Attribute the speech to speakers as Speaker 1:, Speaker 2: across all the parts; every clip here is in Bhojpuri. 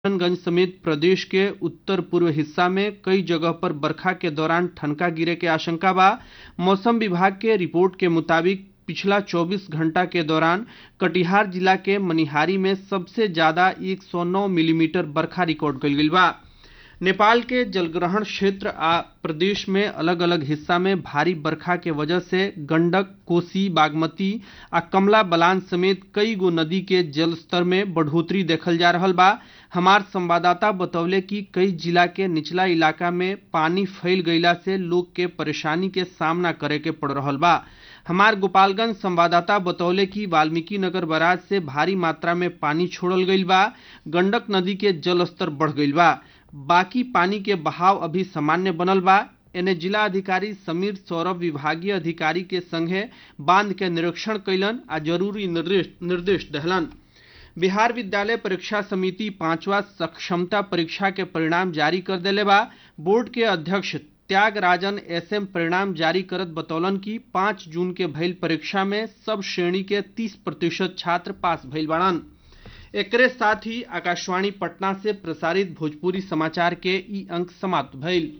Speaker 1: किशनगंज समेत प्रदेश के उत्तर पूर्व हिस्सा में कई जगह पर बरखा के दौरान ठनका गिरे के आशंका बा मौसम विभाग के रिपोर्ट के मुताबिक पिछला 24 घंटा के दौरान कटिहार जिला के मनिहारी में सबसे ज्यादा 109 मिलीमीटर बरखा रिकॉर्ड कइल गइल बा नेपाल के जलग्रहण क्षेत्र आ प्रदेश में अलग अलग हिस्सा में भारी बरखा के वजह से गंडक कोसी बागमती आ कमला बलान समेत कई गो नदी के जलस्तर में बढ़ोतरी देखल जा रहल बा हमार संवाददाता बतौले कि कई जिला के निचला इलाका में पानी फैल गईला से लोग के परेशानी के सामना करे के पड़ रहल बा हमार गोपालगंज संवाददाता बतौले कि वाल्मीकि नगर बराज से भारी मात्रा में पानी छोड़ल गईल बा गंडक नदी के जलस्तर बढ़ गईल बा बाकी पानी के बहाव अभी सामान्य बनल बा एने जिला अधिकारी समीर सौरभ विभागीय अधिकारी के संगे बांध के निरीक्षण कैलन आ जरूरी निर्देश निर्देश दहलन बिहार विद्यालय परीक्षा समिति पांचवा सक्षमता परीक्षा के परिणाम जारी कर देले बा बोर्ड के अध्यक्ष त्यागराजन एसएम परिणाम जारी करत बतौलन कि पाँच जून के भइल परीक्षा में सब श्रेणी के तीस प्रतिशत छात्र पास भइल बाड़न एकरे साथ ही आकाशवाणी पटना से प्रसारित भोजपुरी समाचार के ई अंक समाप्त भइल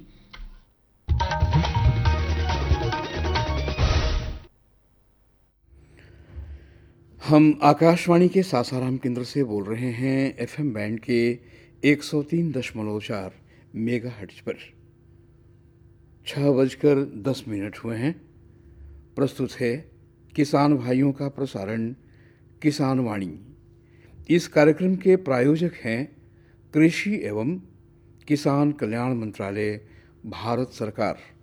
Speaker 2: हम आकाशवाणी के सासाराम केंद्र से बोल रहे हैं एफएम बैंड के 103.4 मेगा हर्ट्ज पर छः बजकर दस मिनट हुए हैं प्रस्तुत है किसान भाइयों का प्रसारण किसान वाणी इस कार्यक्रम के प्रायोजक हैं कृषि एवं किसान कल्याण मंत्रालय भारत सरकार